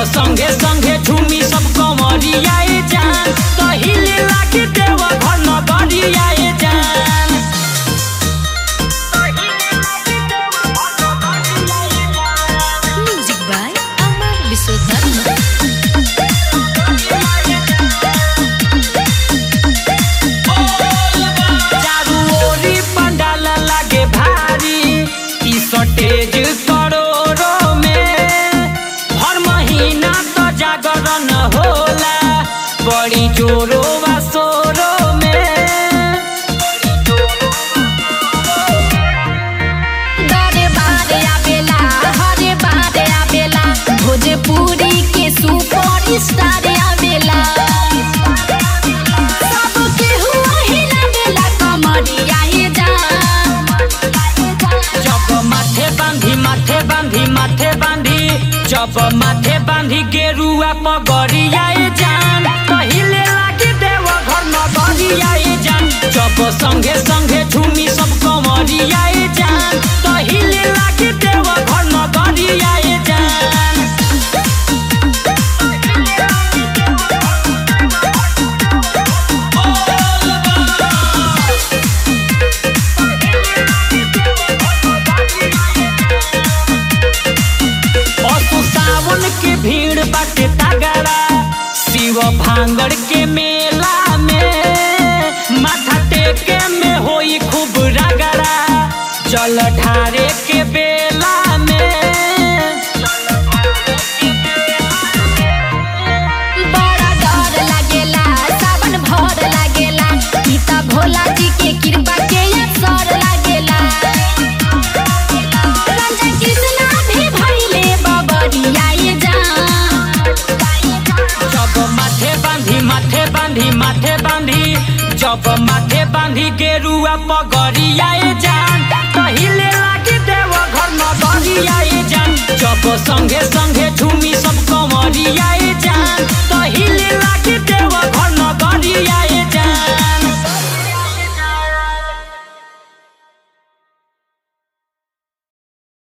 संगे संगे झूमी सब कमरियाए जान कहिले लागे देव घर नगरियाए जान Music by Amar Wisodharma. चारू ओरी पंडाल लागे भारी ई सटेज करोड़ों में हर महीना तो जागरण होला बड़ी जोरो वा सोरो में दरे बारे आवेला हरे बारे आवेला भोजपुरी के सुपर स्टार आवेला सबके हुआ हिलावेला कमरिया ये जा जब माथे बांधी माथे बांधी माथे बांधी जब माथे बांधी गेरुआ पगड़ियाए जान पहिले लागे देव घर नगरियाए जान जब संगे संगे झूमी सब कमरियाए जान पहिले लागे देव घर नगरियाए जान असु सावन के भीड़ बाटे तगड़ा शिव भांगड़ के मेला में माथा टेके में होई खूब रगड़ा जल ढारे के बेला में बड़ा डर लागेला सावन भर लागेला पिता भोला जी के कृपा के असर लागेला राजा कृष्णा भी भइले बबरिया ये जा जब माथे बांधी माथे बांधी माथे बांधी जब माथे बांधी गेरुआ पगड़ियाए जान पहिले लागे देव घर नगरियाए जान जब संगे संगे